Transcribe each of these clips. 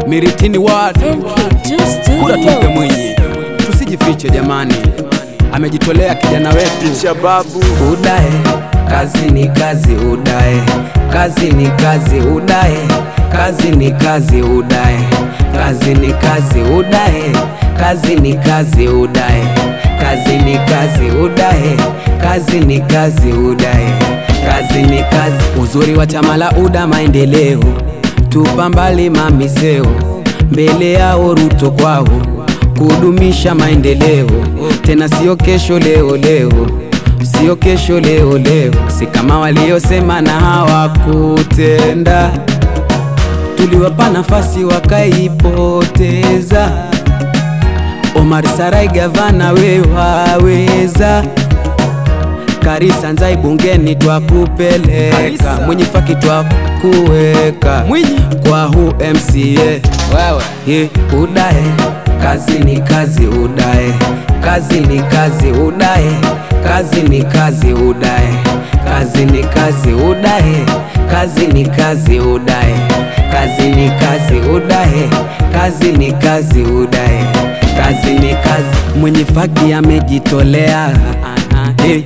Miritini ward kura tumpe Mwinyi, tusijifiche jamani, amejitolea kijana wetu Shababu Udae, kazi ni kazi udae, kazi ni kazi udae, kazi ni kazi udae, kazi ni kazi udae, kazi ni kazi udae, kazi ni kazi udae, kazi ni kazi udae, kazi ni kazi. Uzuri wa chama la UDA maendeleo, tupa mbali mamiseo, mbele yao Ruto kwao, kudumisha maendeleo, tena sio kesho leo leo sio kesho leo leo, si kama waliosema na hawakutenda. Tuliwapa nafasi wakaipoteza. Omar Sarai gavana, we waweza. Karisa Nzai bungeni twakupeleka, Karisa. Mwinyi Faki twakuweka Mwinyi. kwa hu MCA wewe. Ye, udae kazi ni kazi udae kazi ni kazi udae kazi ni kazi udae kazi ni kazi udae kazi ni kazi udae kazi ni kazi udae kazi ni kazi udae kazi ni kazi mwenye faki amejitolea Eh,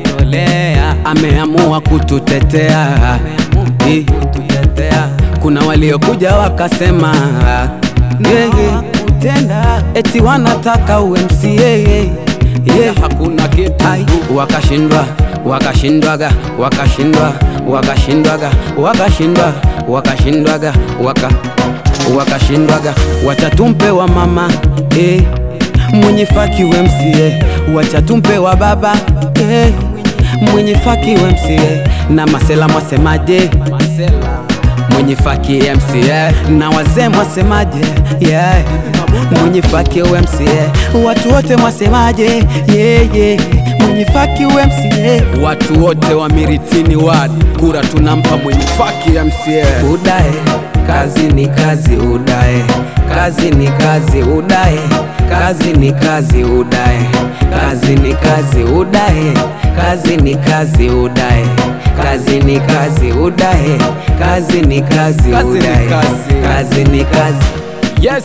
ameamua kututetea Eh, kuna waliokuja wakasema yeye utenda eti wanataka UMCA yeah. Hakuna kitu Ai, wakashindwa wakashindwaga wakashindwa wakashindwaga wakashindwa wakashindwaga waka wakashindwaga wacha tumpe wa mama eh, mwenye faki UMCA wacha tumpe wa baba eh, mwenye faki UMCA na masela mwasemaje mwenye faki MCA na wazee mwasemaje? Yeah. Mwenye faki MCA watu wote mwasemaje? Yeah, yeah. Mwenye faki MCA watu wote wa Miritini ward kura tunampa mwenye faki MCA. udae kazi ni kazi udae kazi ni kazi udae kazi ni kazi udae kazi ni kazi udae kazi ni kazi udae kazi ni kazi udae kazi ni kazi Kazi ni udae kazi. kazi ni kazi Yes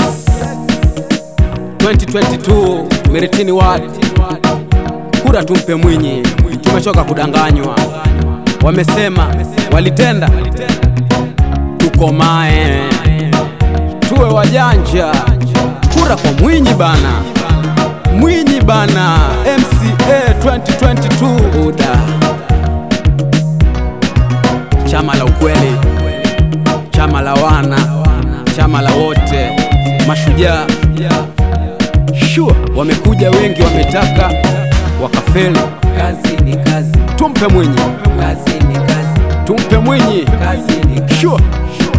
2022 Miritini ward kura tumpe Mwinyi, tumechoka kudanganywa. Wamesema walitenda, tukomae tuwe wajanja. Kura kwa Mwinyi bana, Mwinyi bana, MCA 2022 UDA, chama la ukweli, chama la wana, chama la wote, mashujaa. Sure, wamekuja wengi, wametaka wakafeli. kazi ni kazi Tumpe Mwinyi, kazi ni kazi tumpe Mwinyi. kazi ni kazi Sure,